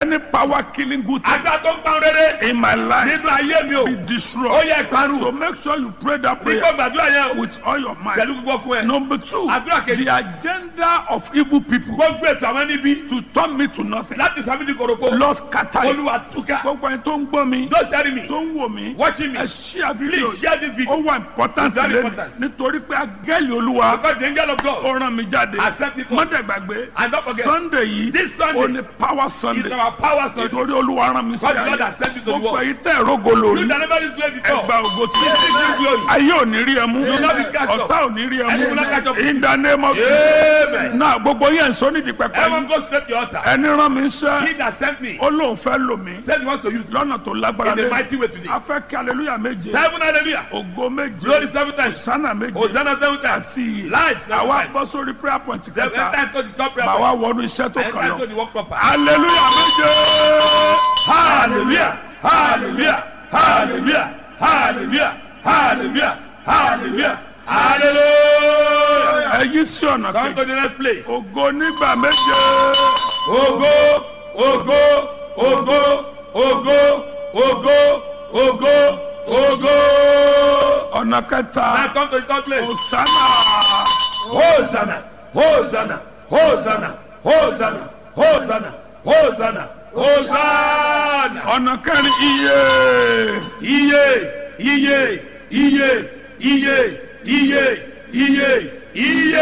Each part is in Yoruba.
any power killing good things agbára tó ń pa rere in my life nínú ayé mi o be ó destroyed. yẹ ìparun So make sure you pray that prayer nígbà gbàdúrà yẹn o with all your might. pẹ̀lú gbogbo ọkùn ẹ̀ Number two, Àdúrà kejì. the agenda of evil people gbogbo ètò àwọn níbi to turn me to nothing. láti sọ mí di korofo Lord scatter it. olúwa túká Gbogbo ẹni tó ń gbọ́ mi, those hearing me tó ń wò mí, watching me ẹ share video please share this ó video wà important It's very lẹ́nu important. nítorí pé agẹ́lì olúwa because the angel of God ó rán mi jáde Accept it. mọ́tẹ̀gbàgbé And don't forget, sunday yìí this Sunday ó ní power is sunday our power source nítorí olúwa rán mi sí God the Lord ayé has sent me to the gbogbo world èyí tẹ̀ rógo you lórí that never did play before ẹgbà ògo tí Receive this glory. ayé ò ní rí ẹ mú will not be catch up. ọ̀tá ò ní rí ẹ And you will not catch up mú with in the name of Amen. náà gbogbo yẹn sọ nídìí pẹpẹ everyone yìí go straight to the altar ẹni rán mi sẹ́ he that sent me ó lóun fẹ́ lò mí said he wants to use me lọ́nà tó lágbára in a lé mighty way today a fẹ́ kí aleluya méje seven hallelujah ògo méje glory seven times sánà méje hosanna seven times àti ìyè life seven àwa times bọ́ sórí prayer point seven kẹta times to the top prayer màá point wá wọnú iṣẹ́ tó and kàn time lọ to the work proper aleluya méje hallelujah hallelujah hallelujah hallelujah hallelujah hallelujah hallelujah ẹyí sí ọ̀nà come kejì to the next place ògo nígbà méje ògo ògo ògo ògo ògo ògo ògo ọ̀nà kẹta now come to the third place òsánà hosanna hosanna hosanna hosanna hosanna hosanna hosanna ọ̀nà kẹrin iye iye iye iye iye iye iye iye.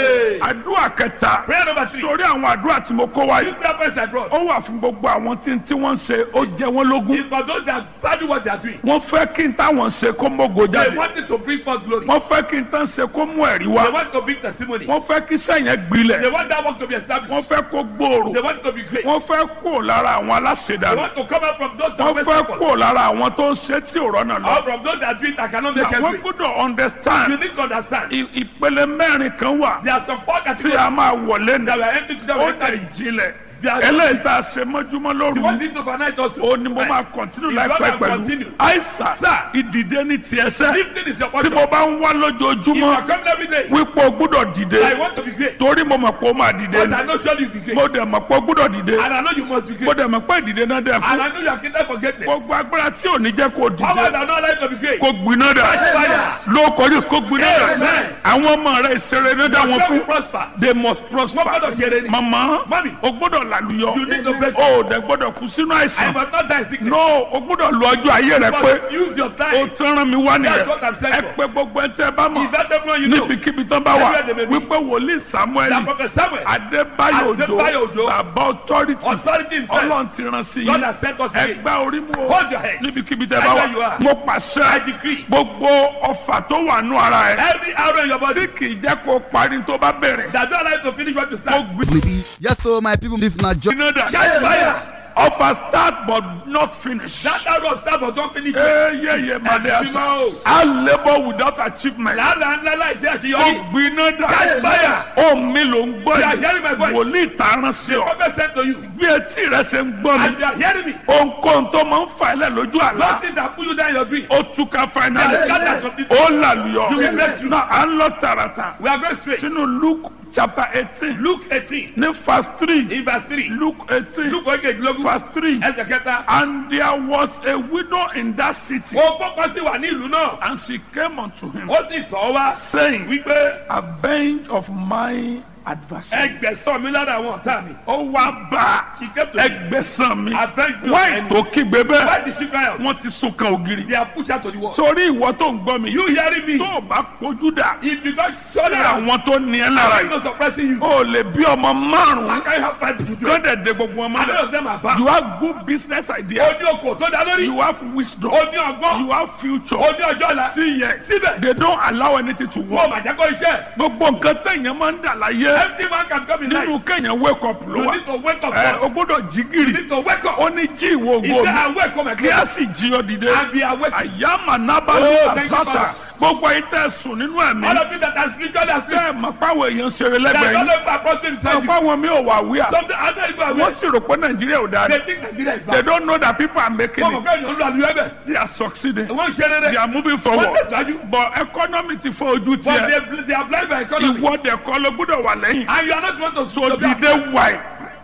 àdúrà kẹta prayer number three sórí àwọn àdúrà tí mo kó wáyé you prayer points I brought. ó wà fún gbogbo àwọn tí tí wọ́n ń ṣe ó jẹ wọ́n lógún it's for those that value what they are doing. wọ́n fẹ́ kí n táwọn ṣe kó mógo they jáde want it to bring forth glory. wọ́n fẹ́ kí n tán ṣe kó mú ẹ̀rí they wá want to bring testimony. wọ́n fẹ́ kí sẹ́yìn gbilẹ̀ they want that work to be established. wọ́n fẹ́ kó gbòòrò they want it to be great. wọ́n fẹ́ kó lára àwọn they aláṣẹdànù want to come out from those that wọ́n waste fẹ́ effort. kó lára àwọn tó ń ṣe tí ò rọ́nà lọ or from those that do it that cannot make àwọn headway. gbọ́dọ̀ you understand need to understand. i- ìpele mẹ́rin kan wà there are some four tí a categories máa wọlé ní that were empty to them ó when dẹ̀ entering. ìjìnlẹ̀ They are- eléyìí tá a ṣe mọ́júmọ́ the lóru one thing to overnight also. ó ní mo máa kọ̀ntínú If láìpẹ́ God can pẹ̀lú continue. àìsàn Sir. ìdìde ní tiẹ̀ sẹ́ lifting is your tí portion. mo bá ń wá if you lójoojúmọ́ are coming every day. wípé o gbúdọ̀ dìde I want to be great. torí mo mọ̀ pé o máa dìde but ni I know surely you be great. mo dẹ̀ mọ̀ pé o gbúdọ̀ dìde and I know you must be mo great. dẹ̀ mọ̀ pé ìdìde náà dẹ̀ and fún I know you are kingdom for greatness. gbogbo agbára tí ò ní jẹ́ kó o powers dìde are not allowed to be great. kó gbiná dà Fire. ló kọjú kó gbiná dà Amen. àwọn ọmọ rẹ ìṣeré ní dá wọn When we fún prosper. they must wọ́n prosper gbọ́dọ̀ ṣe eré ni. mama Mami. o gbọ́dọ̀ làlùyọ You need to break o ò dẹ̀ gbọ́dọ̀ kú sínú I àìsàn must not die in sickness. no o gbọ́dọ̀ lu ọjọ́ ayé rẹ pé but use your o time. tán rán mi wá That's nìyẹn what I'm saying ẹ for. pé gbogbo ẹ tẹ bá mọ̀ If that everyone you know. níbikíbi tán bá wà Everywhere they may be. wípé wòlíì samuel that prophet Samuel. adébáyò Adébáyò òjò Òjó. bàbá authority authority himself. ọlọ́run ti rán sí God yín has sent us again. ẹgbẹ́ orí mu o Hold your head. níbikíbi tẹ bá Everywhere you wà are. mo I pàṣẹ decree. gbogbo ọfà tó wà nù ara ẹ Every arrow in your body. tí kì í jẹ́ kó parí tó bá bẹ̀rẹ̀ that don't allow you to finish what you kó start. gbiná Yes, so my people, this na job. dà Catch fire. ọfà start but not finish. that arrow start but don't finish. eyeye madea Ẹ̀sìn máa o. I labour without achievement. làálàá ńlá láìsí ó àṣeyọrí. gbiná dà Catch fire. ó mi ló ń gbọ́ You are hearing my voice. wòlíì tààràn sí ọ prophet sent to you. bí etí rẹ ṣe ń gbọ́ as mi you are hearing me. ohunkóhun tó máa ń fa ilẹ̀ lójú those àlá things that pull you down in your dream. ó túká finally They are scattered completely. ó làlùyọ You will break through. náà à ń lọ tààràtà we are going straight. sínú Luke chapter eighteen luke eighteen ní verse three in verse three. Luke eighteen luke ogejilogun verse three ẹsẹ̀ kẹta. and there was a widow in that city ó gbọ́kọ́ sí wà ní ìlú náà. and she came unto him ó sì tọ́ wá. saying wípé avenge of my adversary. ẹgbẹ̀sán mi lára àwọn ọ̀tá mi. ó wá bá she came to me. ẹgbẹ́sàn mi avenge your wáì enemy. tó kígbe why bẹ́ẹ̀ did she cry out. wọ́n ti sún kan ògiri. they are pushed out to the wall. torí ìwọ tó ń gbọ́ mi you hearing me. tó o bá kojú dà if you don sí turn around. àwọn tó ní ẹ lára I yìí was suppressing you. o lè bí ọmọ I márùn-ún can't have five children. kọ́dẹ̀ de gbogbo ọmọ and none rẹ̀ of them are bad. you have good business idea ó ní okò tó dá lórí. you have wisdom ó ní ọgbọ́n. you have future ó ní ọjọ́ ọ̀la. still yet síbẹ̀. they don't allow anything to wọ́n work bàjẹ́ kó iṣẹ́. gbogbo nǹkan tẹ̀yàn máa ń dà láyé every man can come in life. nínú kẹ̀yàn wake up ló you wà need to wake up ẹ o first. gbọ́dọ̀ jí you gìrì need to wake up. ó ní jí ìwọ he ògo say mi I wake up my kí a class. sì jí ọ dìde and be awake. àyàmà nábàlì Oh, thank you, àzàtà Father. gbogbo ayé tẹ sùn nínú ẹ̀mí all of you that are spiritual that sleep. tẹ ẹ mọ̀ páwọn èèyàn ṣeré that lẹ́gbẹ̀ẹ́ all yìí of you are prostrate beside mọ̀ you. páwọn mi ò wà wíà something other people are wọ́n awake. sì rò pé nàìjíríà ò dáa they think Nigeria is they bad. don't know that people are making wọ́n mọ̀ it pé ènìyàn ń lo àlùyọ ẹ̀bẹ̀. they are succeeding wọ́n ń ṣe they rere. are moving wọ́n forward tẹ̀síwájú. but economy ti fọ́ ojú but tiẹ̀ they they are blind by economy. ìwọ dẹ̀ kọ́ ló gbọ́dọ̀ wà lẹ́yìn and you are not want to so to be dìde wáì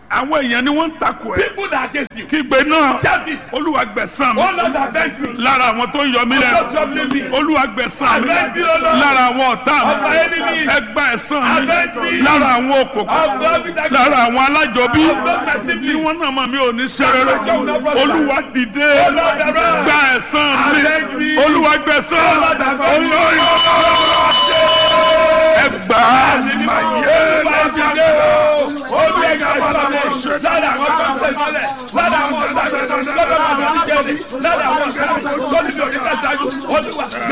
àwọn èèyàn ni wọ́n ń takò ẹ̀ People that are against you. kígbe náà Shout this. olúwa gbẹ̀san mi Oh Lord, avenge me. lára àwọn tó ń yọ mí Stop lẹ́nu troubling me. olúwa gbẹ̀san mi Avenge me, O Lord. lára àwọn ọ̀tá Of my mi enemies. ẹgbà ẹ̀san Avenge mi me. lára àwọn òkòkò Of God with that lára àwọn alájọbí Of God my siblings. tí wọ́n náà mọ̀ mí ò ní sẹ́rẹ̀rẹ̀ olúwa dìde Oh Lord, arise. gba ẹ̀san Avenge mi me. olúwa gbẹ̀san Oh Lord, avenge me. olórí ẹgbà mayé Lára àwọn